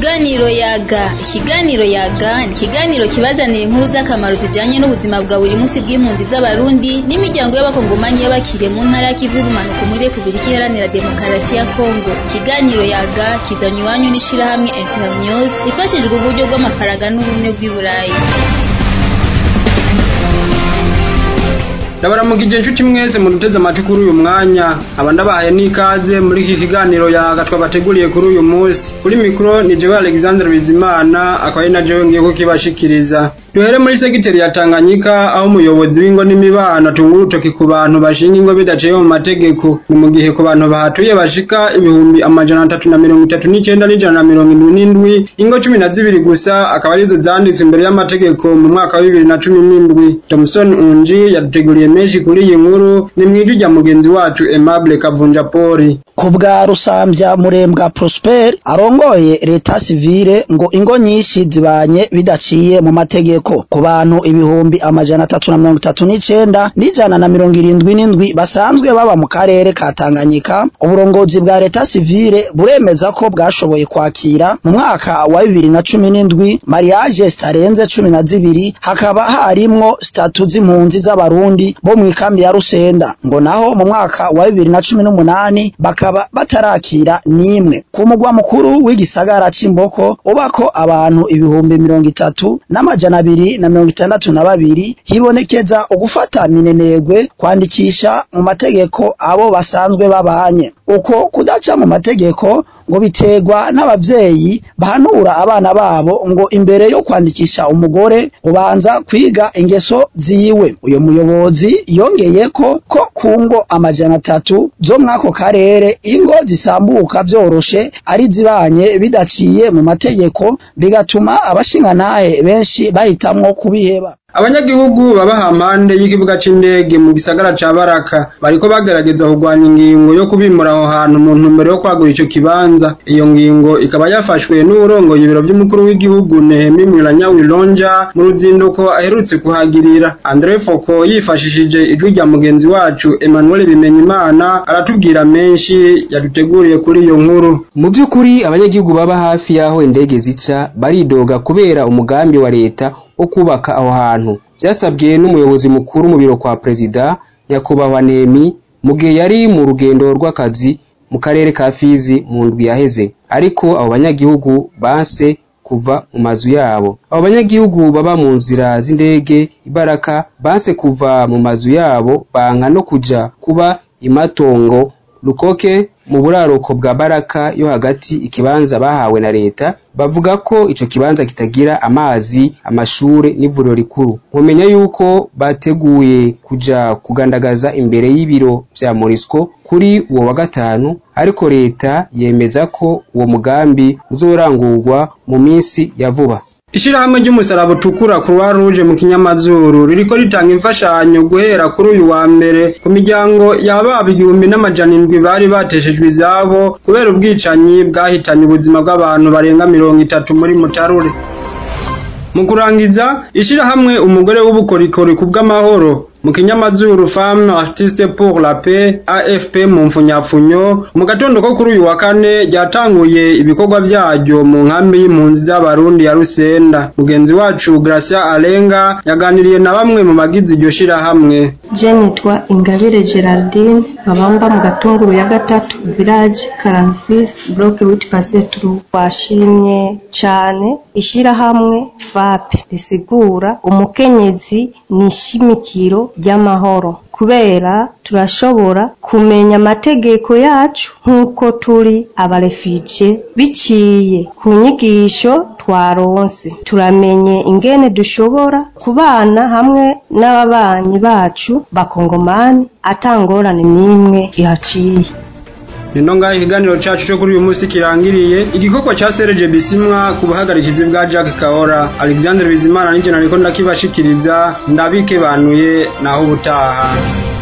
Ikiganiro yaga ikiganiro yaga ni ikiganiro kibazanira inkuru z'akamaro zijanye n'ubuzima bwa buri munsi bw'impunzi z'abarundi n'imiryango y'abakongomanyi y'abakiriye mu ntara y'ikivu y'ubumanuko muri repubulika iharanira demokarasi ya kongo ikiganiro yaga kizanye iwanyu n'ishirahamwe internews ifashijwe uburyo bw'amafaranga n'ubumwe bw'i burayi ndabaramukije inshuti mwese muduteze amatwi kuri uyu mwanya nkaba ndabahaye n'ikaze muri iki kiganiro yaga twabateguriye kuri uyu munsi kuri mikoro ni jewe alexandre bizimana akaba ari na jewe ngiye kukibashikiriza duhere muri segiteri ya tanganyika aho umuyobozi w'ingo n'imibano atunga urutoki ku bantu bashinga ingo bidaciye mu mategeko ni mu gihe ku bantu bahatuye bashika ibihumbi amajana atatu na mirongo itatu n'icenda n'ijana na mirongo indwi n'indwi ingo cumi na zibiri gusa akaba arizo zanditswe imbere y'amategeko mu mwaka wa bibiri na cumi n'indwi thompson unji yaduteguriye menshi kuri iyi nkuru ni mwijwi rya mugenzi wacu aimable kavunja poli ku bwa rusambya murembwa prosper arongoye leta sivile ngo ingo nyinshi zibanye bidaciye mu mategeko ku bantu ibihumbi amajana atatu na mirongo itatu n'icenda n'ijana na mirongo irindwi n'indwi basanzwe baba mu karere ka tanganyika uburongozi bwa leta sivile buremeza ko bwashoboye kwakira mu mwaka wa bibiri na cumi n'indwi mariage zitarenze cumi na zibiri hakaba harimwo statu z'impunzi z'abarundi bo mu ikambi ya rusenda ngo naho mu mwaka wa bibiri na cumi n'umunani bakaba batarakira n'imwe ku mugwa mukuru w'igisagara c'imboko ubako abantu ibihumbi mirongo itatu n'amajana abiri na mirongo itandatu na babiri hibonekeza ugufata minenegwe kwandikisha mu mategeko abo basanzwe babanye uko kudaca mu mategeko ngo biterwa n'abavyeyi bahanura abana babo ngo imbere yo kwandikisha umugore ubanza kwiga ingeso ziwe uyo muyobozi yongeye ko ko ku ngo amajana atatu zo mwako karere ingo zisambuka vyoroshe ari zibanye bidaciye mu mategeko bigatuma abashingantahe benshi bahitamwo kubiheba abanyagihugu baba hampande y'ikibuga c'indege mu gisagara ca baraka bariko bagerageza kurwanya ingingo yo kubimura aho hantu mu ntumbero yo kwagura ico kibanza iyo ngingo ikaba yafashwe n'uwurongoye ibiro vy'umukuru w'igihugu nehemi mwiranyawilonja mu ruzinduko aherutse kuhagirira andre foko yifashishije ijwi rya mugenzi wacu emmanuel bimenyimana aratubwira menshi yaduteguriye kuri iyo nkuru mu vy'ukuri abanyagihugu baba hafi y'aho indege zica baridoga kubera umugambi wa leta wo kubaka aho hantu byasabwe n'umuyobozi mukuru mu biro kwa perezida nyakubahwa nemi mu gihe yari mu rugendo rw'akazi mu karere ka fizi mu ndwi yaheze ariko abo banyagihugu banse kuva mu mazu yabo abo banyagihugu baba mu nzira z'indege ibaraka banse kuva mu mazu yabo banka no kuja kuba imatongo rukoke mu buraruko bwa baraka yo hagati ikibanza bahawe na leta bavuga ko ico kibanza kitagira amazi amashure n'ivuriro rikuru mumenya yuko bateguye kuja kugandagaza imbere y'ibiro vya morisco kuri uwo wa gatanu ariko leta yemeza ko uwo mugambi uzorangurwa mu minsi ya vuba ishirahamwe ry'umusaraba utukura croix rouge mu kinyamazuru ririko ritanga imfashanyo guhera kuri uyu wa mbere ku miryango yababa igihumbi n'amajana indwi bari bateshejwe izabo kubera ubwicanyi bwahitanye ubuzima bw'abantu barenga mirongo itatu muri mutarure mu kurangiza ishirahamwe umugore w'ubukorikori ku bw'amahoro mu kinyamazuru femme artiste pour la paix afp mu mfunyafunyo mu gatondo ko kuri uyu wa kane ryatanguye ibikorwa vyaryo mu nkambi y'impunzi z'abarundi ya rusenda mugenzi wacu gracia alenga yaganiriye na bamwe mu bagize iryo shirahamwe je nitwa ingabire geraldine abamba mu gatunguru ya gatatu village karamfis block wit pasetru washimye cane ishirahamwe fape risigura umukenyezi ni ishimikiro ry'amahoro kubera turashobora kumenya amategeko yacu nk'uko turi abarefije biciye ku nyigisho twaronse turamenye ingene dushobora kubana hamwe n'ababanyi bacu bakongomani atangorane n'imwe ihaciye nino ngaho ikiganiro cacu co kuri uyu munsi kirangiriye igikorwa ca Serge Bisimwa ku buhagarikizi bwa Jack Kaora Alexandre Bizimana nije nariko ndakibashikiriza ndabike banuye naho ubutaha